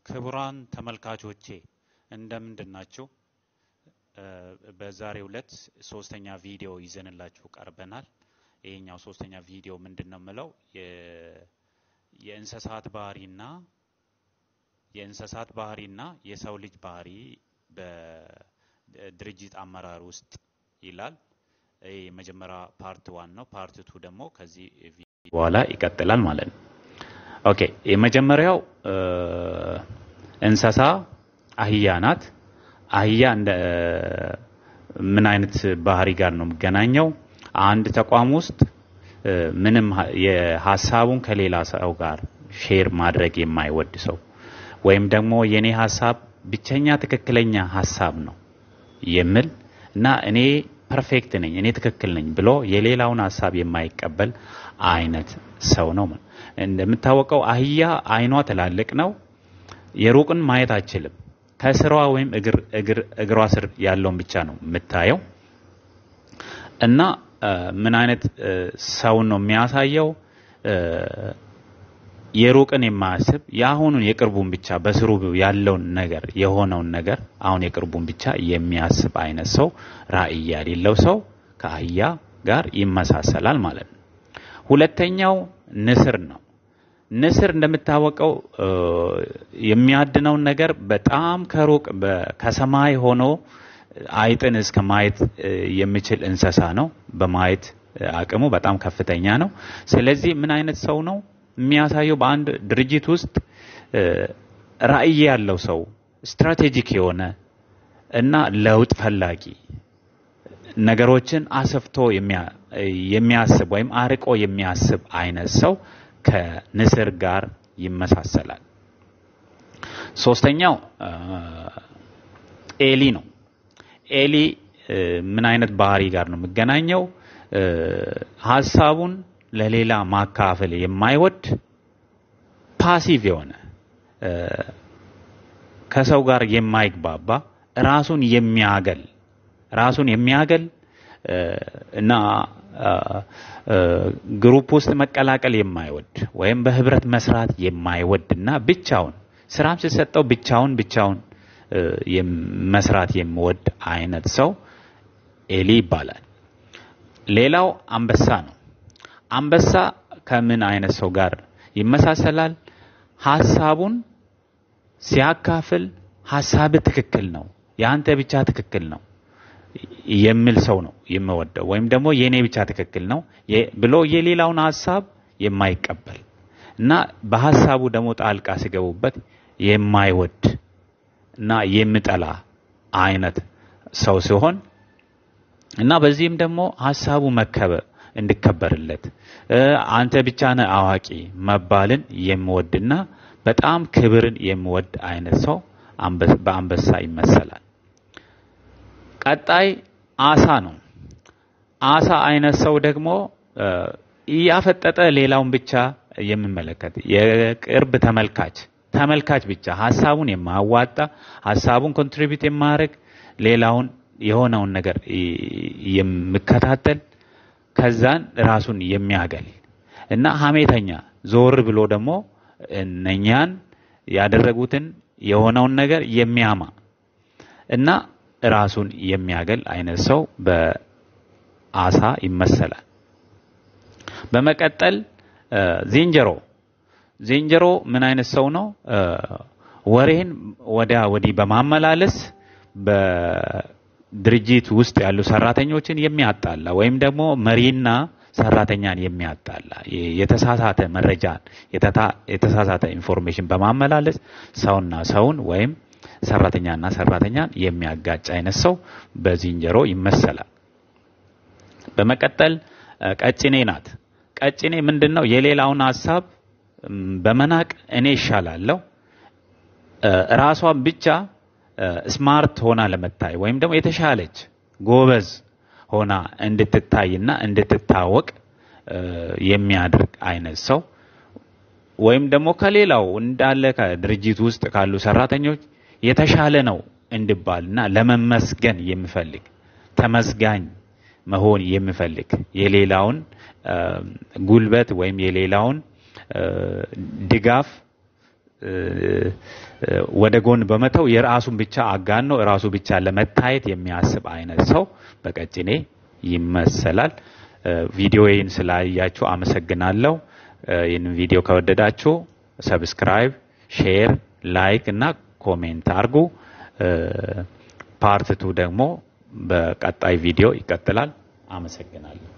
ክቡራን ተመልካቾቼ እንደምንድን ናችሁ? በዛሬው ዕለት ሶስተኛ ቪዲዮ ይዘንላችሁ ቀርበናል። ይሄኛው ሶስተኛ ቪዲዮ ምንድን ነው የምለው የእንስሳት ባህሪና የእንስሳት ባህሪና የሰው ልጅ ባህሪ በድርጅት አመራር ውስጥ ይላል። ይህ የመጀመሪያ ፓርት ዋን ነው። ፓርት ቱ ደግሞ ከዚህ በኋላ ይቀጥላል ማለት ነው። ኦኬ የመጀመሪያው እንስሳ አህያ ናት። አህያ እንደ ምን አይነት ባህሪ ጋር ነው የሚገናኘው? አንድ ተቋም ውስጥ ምንም የሀሳቡን ከሌላ ሰው ጋር ሼር ማድረግ የማይወድ ሰው ወይም ደግሞ የኔ ሀሳብ ብቸኛ ትክክለኛ ሀሳብ ነው የሚል እና እኔ ፐርፌክት ነኝ እኔ ትክክል ነኝ ብሎ የሌላውን ሀሳብ የማይቀበል አይነት ሰው ነው። እንደምታወቀው አህያ አይኗ ትላልቅ ነው። የሩቅን ማየት አችልም። ከስራዋ ወይም እግሯ ስር ያለውን ብቻ ነው የምታየው እና ምን አይነት ሰውን ነው የሚያሳየው? የሩቅን የማያስብ የአሁኑን የቅርቡን ብቻ በስሩ ያለውን ነገር የሆነውን ነገር አሁን የቅርቡን ብቻ የሚያስብ አይነት ሰው ራዕይ የሌለው ሰው ከአህያ ጋር ይመሳሰላል ማለት ነው። ሁለተኛው ንስር ነው። ንስር እንደምታወቀው የሚያድነውን ነገር በጣም ከሩቅ ከሰማይ ሆኖ አይጥን እስከ ማየት የሚችል እንስሳ ነው። በማየት አቅሙ በጣም ከፍተኛ ነው። ስለዚህ ምን አይነት ሰው ነው የሚያሳየው? በአንድ ድርጅት ውስጥ ራዕይ ያለው ሰው ስትራቴጂክ የሆነ እና ለውጥ ፈላጊ ነገሮችን አሰፍቶ የሚያስብ ወይም አርቆ የሚያስብ አይነት ሰው ከንስር ጋር ይመሳሰላል። ሶስተኛው ኤሊ ነው። ኤሊ ምን አይነት ባህሪ ጋር ነው የሚገናኘው? ሀሳቡን ለሌላ ማካፈል የማይወድ ፓሲቭ የሆነ ከሰው ጋር የማይግባባ ራሱን የሚያገል ራሱን የሚያገል እና ግሩፕ ውስጥ መቀላቀል የማይወድ ወይም በህብረት መስራት የማይወድ እና ብቻውን ስራም ሲሰጠው ብቻውን ብቻውን መስራት የሚወድ አይነት ሰው ኤሊ ይባላል። ሌላው አንበሳ ነው። አንበሳ ከምን አይነት ሰው ጋር ይመሳሰላል? ሀሳቡን ሲያካፍል ሀሳብ ትክክል ነው፣ የአንተ ብቻ ትክክል ነው የሚል ሰው ነው የምወደው። ወይም ደግሞ የኔ ብቻ ትክክል ነው ብሎ የሌላውን ሀሳብ የማይቀበል እና በሀሳቡ ደግሞ ጣልቃ ሲገቡበት የማይወድ እና የሚጠላ አይነት ሰው ሲሆን እና በዚህም ደግሞ ሀሳቡ መከበር እንዲከበርለት አንተ ብቻ ነህ አዋቂ መባልን የሚወድና በጣም ክብርን የሚወድ አይነት ሰው በአንበሳ ይመሰላል። ቀጣይ አሳ ነው። አሳ አይነት ሰው ደግሞ እያፈጠጠ ሌላውን ብቻ የሚመለከት የቅርብ ተመልካች ተመልካች ብቻ ሀሳቡን የማያዋጣ ሀሳቡን ኮንትሪቢዩት የማያደርግ ሌላውን የሆነውን ነገር የሚከታተል ከዛን ራሱን የሚያገል እና ሀሜተኛ ዞር ብሎ ደግሞ እነኛን ያደረጉትን የሆነውን ነገር የሚያማ እና ራሱን የሚያገል አይነት ሰው በአሳ ይመሰላል። በመቀጠል ዝንጀሮ ዝንጀሮ ምን አይነት ሰው ነው? ወሬን ወዲያ ወዲህ በማመላለስ በድርጅት ውስጥ ያሉ ሰራተኞችን የሚያጣላ ወይም ደግሞ መሪና ሰራተኛን የሚያጣላ የተሳሳተ መረጃን የተሳሳተ ኢንፎርሜሽን በማመላለስ ሰውና ሰውን ወይም ሰራተኛና ሰራተኛን የሚያጋጭ አይነት ሰው በዝንጀሮ ይመሰላል። በመቀጠል ቀጭኔ ናት። ቀጭኔ ምንድን ነው? የሌላውን ሀሳብ በመናቅ እኔ ይሻላለሁ ራሷን ብቻ ስማርት ሆና ለመታይ ወይም ደግሞ የተሻለች ጎበዝ ሆና እንድትታይና እንድትታወቅ የሚያደርግ አይነት ሰው ወይም ደግሞ ከሌላው እንዳለ ከድርጅት ውስጥ ካሉ ሰራተኞች የተሻለ ነው እንድባልና ለመመስገን የሚፈልግ ተመስጋኝ መሆን የሚፈልግ የሌላውን ጉልበት ወይም የሌላውን ድጋፍ ወደ ጎን በመተው የራሱን ብቻ አጋኖ ራሱ ብቻ ለመታየት የሚያስብ አይነት ሰው በቀጭኔ ይመሰላል። ቪዲዮዬን ስላያችሁ አመሰግናለሁ። ይህንን ቪዲዮ ከወደዳችሁ ሰብስክራይብ፣ ሼር፣ ላይክ እና ኮሜንት አድርጉ። ፓርት ቱ ደግሞ በቀጣይ ቪዲዮ ይቀጥላል። አመሰግናለሁ።